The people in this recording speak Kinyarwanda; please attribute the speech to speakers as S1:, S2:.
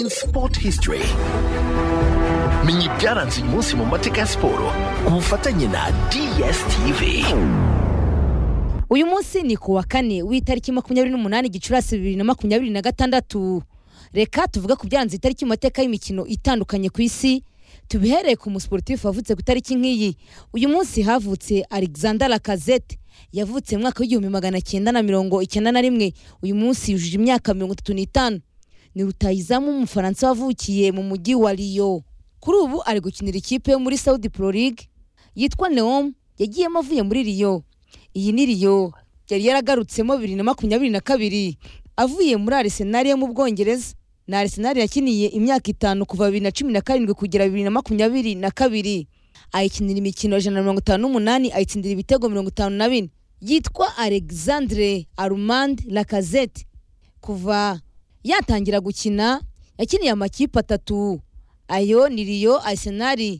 S1: Sport History menya ibyaranze uyu munsi mu mateka ya siporo ku bufatanye na DSTV
S2: uyu munsi ni ku wa kane w'itariki makumyabiri n'umunani gicurasi bibiri na makumyabiri na gatandatu reka tuvuge ku byaranze itariki mu mateka y'imikino itandukanye ku isi tubihereye ku musiporutifu wavutse ku itariki nk'iyi uyu munsi havutse alexander lakazete yavutse mu mwaka w'igihumbi magana cyenda na mirongo icyenda na rimwe uyu munsi yujuje imyaka mirongo itatu n'itanu ni rutayizamu w'umufaransa wavukiye mu mujyi wa riyo kuri ubu ari gukinira ikipe yo muri saudi pro league yitwa neom yagiyemo avuye muri riyo iyi ni riyo yari yaragarutsemo bibiri na makumyabiri na kabiri avuye muri arisenali yo mu bwongereza ni arisenali yakiniye imyaka itanu kuva bibiri na cumi na karindwi kugera bibiri na makumyabiri na kabiri ayikinira imikino ijana na mirongo itanu n'umunani ayitsindira ibitego mirongo itanu na bine yitwa alexandre armand lakazete kuva yatangira gukina yakiniye amakipe atatu ayo ni riyo arisenali